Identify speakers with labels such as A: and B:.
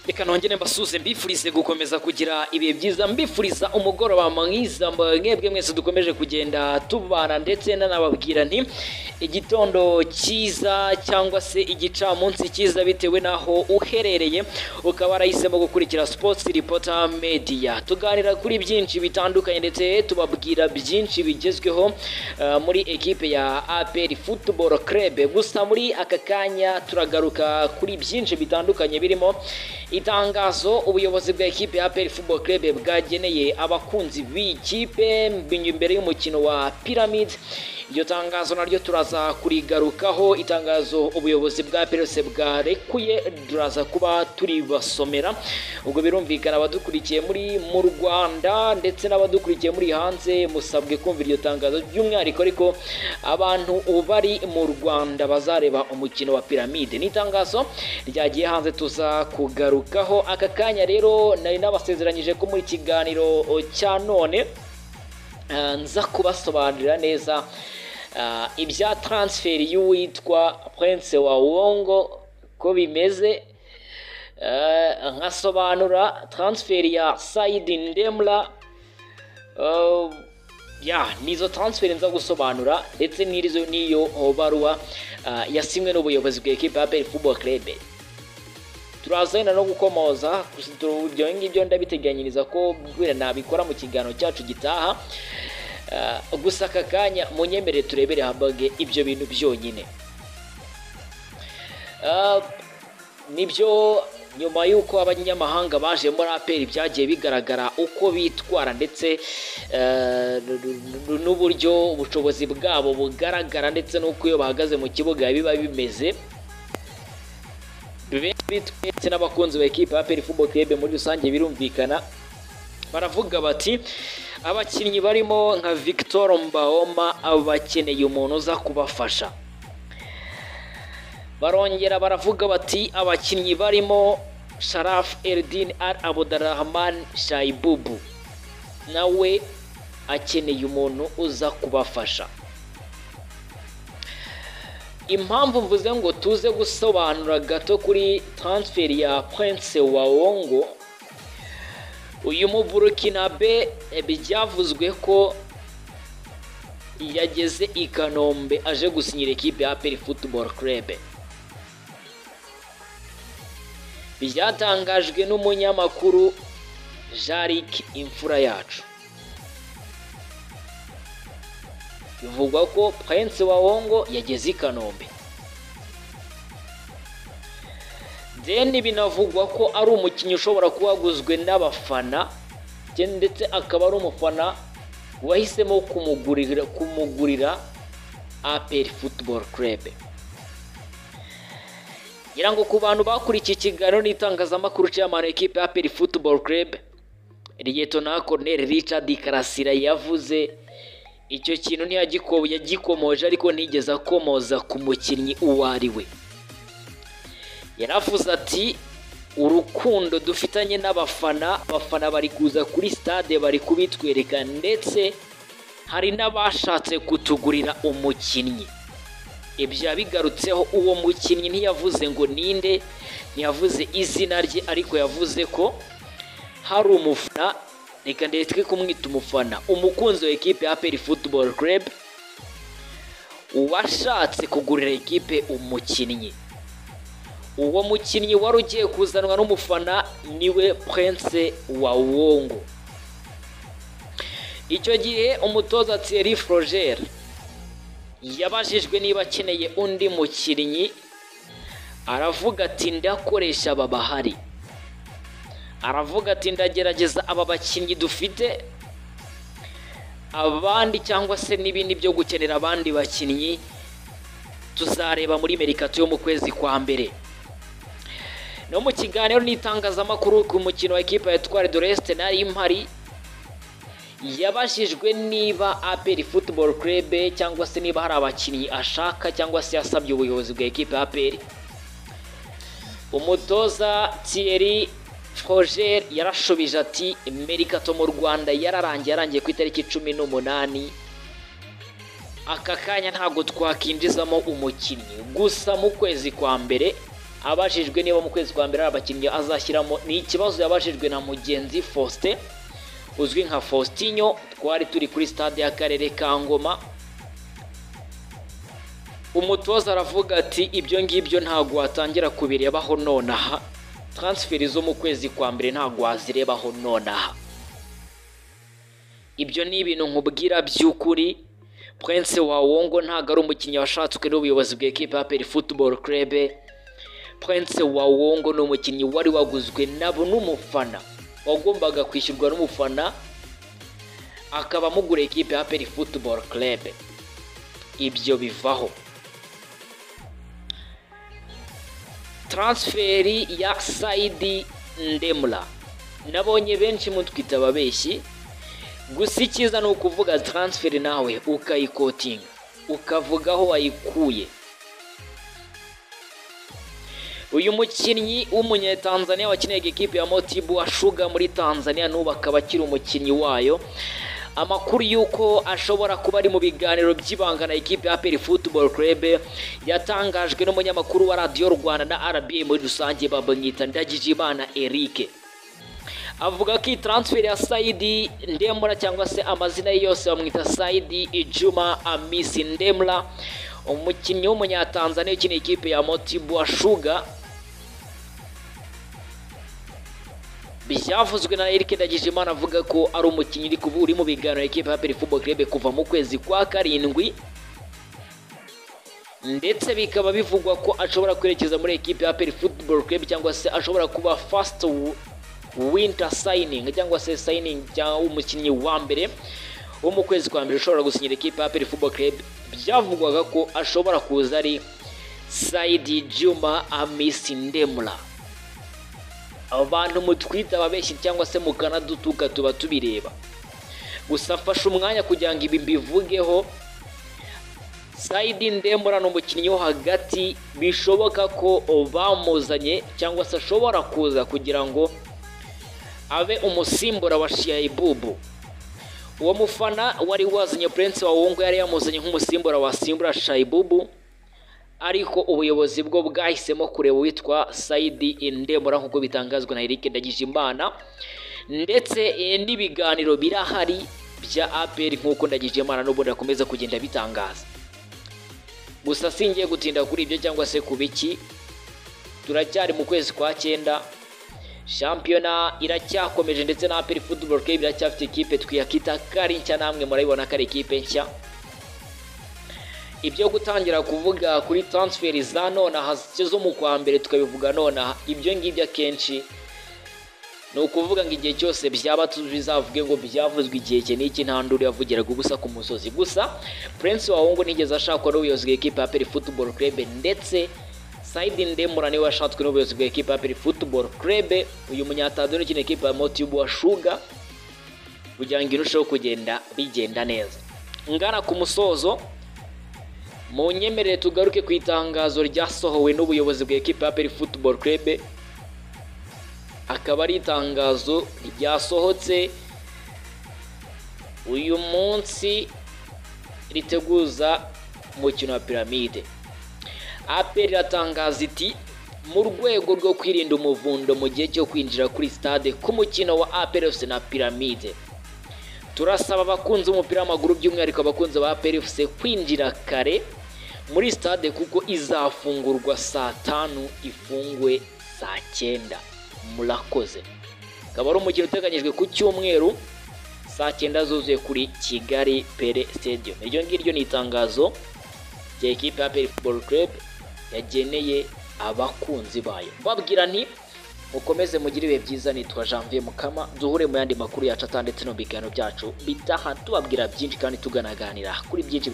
A: reka nongere mbasuze mbifurize gukomeza kugira ibihe byiza mbifuriza umugoroba mwiza mwebwe mwese dukomeje kugenda tubana ndetse nanababwira nti igitondo cyiza cyangwa se igicamunsi cyiza bitewe n'aho uherereye ukaba warahisemo gukurikira sports reporter media tuganira kuri byinshi bitandukanye ndetse tubabwira byinshi bigezweho eh, muri ekipe ya APR Football Club gusa muri aka kanya turagaruka kuri byinshi bitandukanye birimo itangazo ubuyobozi bwa ekipe ya APR Football Club bwageneye abakunzi b'iyi kipe imbere y'umukino wa Pyramid iryo tangazo naryo turaza kurigarukaho itangazo ubuyobozi bwa perese bwarekuye turaza kuba turibasomera ubwo birumvikana abadukurikiye muri mu rwanda ndetse n'abadukurikiye muri hanze musabwe kumva iryo tangazo by'umwihariko ariko abantu bari mu rwanda bazareba umukino wa piramide ni itangazo ryagiye hanze tuza kugarukaho aka kanya rero nari nabasezeranyije ko muri kiganiro cya none Ah, nza kubasobanurira neza ah, ibya transferi y'uwitwa Prince wa Wongo ko bimeze Ah, nkasobanura transferi ya Said Ndemla Ah, ya nizo transferi nza gusobanura ndetse n'irizo n'iyo baruwa ah, yasinywe n'ubuyobozi bwa ekipe ya APR Football Club turazana no gukomoza ibyo ngibyo ndabiteganyiriza ko mbwira nabikora mu kiganiro cyacu gitaha Ah, gusa aka kanya munyemere turebere hambaga ibyo bintu byonyine Ah, nibyo nyuma y'uko abanyamahanga baje muri aperi byagiye bigaragara uko bitwara ndetse eh, n- n- n'uburyo ubushobozi bwabo bugaragara ndetse n'uko iyo bahagaze mu kibuga biba bimeze benshi bitwetse n'abakunzi ba ekipa ya APR Football Club muri rusange birumvikana baravuga bati abakinnyi barimo nka Victor Mbaoma bakeneye umuntu uza kubafasha barongera baravuga bati abakinnyi barimo Sharaf Eldin Al Abdurrahman Shaibubu nawe akeneye umuntu uza kubafasha impamvu mvuze ngo tuze gusobanura gato kuri transferi ya Prince wa Wongo uyu mu Burkinabe eh, byavuzwe ko yageze i Kanombe aje gusinyira ekipe ya APR Football Club byatangajwe n'umunyamakuru Jarik Imfura yacu bivugwa ko Prince wa Wongo yageze i Kanombe deni binavugwa ko ari umukinnyi ushobora kuba waguzwe n'abafana je- ndetse akaba ari umufana wahisemo kumugurira kumugurira APR Football Club ngira ngo ku bantu bakurikiye ikiganiro n'itangazamakuru cy'amano ekipe ya APR Football Club Lieutenant Colonel Richard Karasira yavuze icyo kintu ntiyagiko yagikomoje ariko ntigeze akomoza ku mukinnyi uwo ari we yaravuze ati urukundo dufitanye n'abafana abafana bari kuza kuri stade bari kubitwereka ndetse hari n'abashatse kutugurira umukinnyi ibyo yabigarutseho uwo mukinnyi ntiyavuze ngo ninde ntiyavuze izina rye ariko yavuze ko hari umufana reka ndetse twe kumwita umufana umukunzi wa ekipe ya APR Football Club uwashatse kugurira ekipe umukinnyi uwo mukinnyi wari ugiye kuzanwa n'umufana niwe Prince wa Wongo icyo gihe umutoza Thierry Froger yabajijwe niba akeneye undi mukinnyi aravuga ati ndakoresha aba bahari aravuga ati ndagerageza aba bakinnyi dufite abandi cyangwa se n'ibindi byo gukenera abandi bakinnyi tuzareba muri merikato yo mu kwezi kwa mbere no mu kiganiro n'itangazamakuru ku mukino wa ekipa ya Etoile de l'Est nari mpari yabajijwe niba APR Football Club cyangwa se niba hari abakinnyi ashaka cyangwa se yasabye ubuyobozi bwa ekipa ya APR umutoza Thierry Froger yarashubije ati merikato mu rwanda yararangiye yarangiye ku itariki cumi n'umunani aka kanya ntabwo twakinjizamo umukinnyi gusa mu kwezi kwa mbere abajijwe niba mu kwezi kwa mbere hari abakinnyi azashyiramo ni ikibazo yabajijwe na mugenzi faustin uzwi nka faustinho twari turi kuri stade y'akarere ka ngoma umutoza aravuga ati ibyo ngibyo ntabwo watangira kubirebaho nonaha taransiferi zo mu kwezi kwa mbere ntabwo wazirebaho nonaha ibyo ni ibintu nkubwira by'ukuri Prince Wawongo ntabwo ari umukinnyi washatswe n'ubuyobozi bw'ekipa ya Peri Football Club Prince Wawongo ni umukinnyi wari waguzwe nabo n'umufana wagombaga kwishyurwa n'umufana akaba amugura ekipe ya Peri Football Club ibyo bivaho transferi ya Saidi Ndemura nabonye benshi mutwita ababeshyi gusa icyiza ni ukuvuga taransiferi nawe ukayikotinga ukavuga aho wayikuye uyu mukinnyi w'umunyetanzaniya wakiniraga ekipi ya motibu ashuga muri tanzania n'ubu akaba akiri umukinnyi wayo amakuru y'uko ashobora kuba ari mu biganiro by'ibanga na ekipi ya peri futuboro kurebe yatangajwe n'umunyamakuru wa radiyo rwanda na rba muri rusange babamwita ndagijimana erike avuga ko iyi taransiferi ya sayidi ndemura cyangwa se amazina ye yose bamwita sayidi ijuma amisi ndemura umukinnyi w'umunyatanzaniya ukinira ikipe ya motibu ashuga byavuzwe na Eric Ndagijimana avuga ko ari umukinnyi uri kuba uri mu biganiro ekipe ya Peri Football Club kuva mu kwezi kwa karindwi ndetse bikaba bivugwa ko ashobora kwerekeza muri ekipe ya Peri Football Club cyangwa se ashobora kuba first winter signing cyangwa se signing cyangwa umukinnyi wa mbere wo mu kwezi kwa mbere ushobora gusinyira ekipe ya Peri Football Club byavugwaga ko ashobora kuza ari Saidi Juma Amisi Ndemura abantu mutwita ababeshyi cyangwa se mukana dutuka tuba tubireba gusa mfashe umwanya kugira ngo ibi mbivugeho Saidi Ndemura ni umukinnyi wo hagati bishoboka ko bamuzanye cyangwa se ashobora kuza kugira ngo abe umusimbura wa shiyayibubu uwo mufana wari wazanye Prince Wawongo yari yamuzanye nk'umusimbura wasimbura shayibubu ariko ubuyobozi bwo bwahisemo kureba uwitwa Saidi Indemura nk'uko bitangazwa na Eric Ndagijimana ndetse n'ibiganiro birahari bya APR nk'uko Ndagijimana n'ubundi akomeza kugenda bitangaza gusa singiye gutinda kuri ibyo cyangwa se ku biki turacyari mu kwezi kwa cyenda shampiyona iracyakomeje ndetse na APR Football Club iracyafite ikipe twiyakita kari nshya namwe murabibona ko ari ikipe nshya ibyo gutangira kuvuga kuri taransiferi za nonaha zo mu kwa mbere tukabivuga nonaha ibyo ngibyo akenshi ni ukuvuga ngo igihe cyose byaba bizavuge ngo byavuzwe igihe iki n'iki nta nduru yavugiraga ubusa ku musozi gusa Prince wahungu nigeze ashakwa n'ubuyobozi bw'ekipa ya peri futuboro kurebe ndetse sayidi ndemura niwe washatswe n'ubuyobozi bw'ekipa ya peri futuboro kurebe uyu munyatanzaniya ukina ekipa ya motibu washuga kugira ngo irusheho kugenda bigenda neza ngana ku musozo mu nyemerere tugaruke ku itangazo ryasohowe n'ubuyobozi bw'ekipa ya peri futuboro kurebe akaba ari itangazo ryasohotse uyu munsi riteguza umukino wa piramide aperi iratangaza iti mu rwego rwo kwirinda umuvundo mu gihe cyo kwinjira kuri stade k'umukino wa aperi na piramide turasaba abakunzi b'umupira w'amaguru by'umwihariko abakunzi ba pfc kwinjira kare muri stade kuko izafungurwa saa tanu ifungwe saa cyenda murakoze akaba ari umukino uteganyijwe ku cyumweru saa cyenda zuzuye kuri kigali pere stadium iryo ngiryo ni itangazo rya ekipa ya pere football club yageneye abakunzi bayo babwira nti mukomeze mugire ibihe byiza nitwa janvier mukama duhure mu yandi makuru yacu atanditse no biganiro byacu bitaha tubabwira byinshi kandi tuganaganira kuri byinshi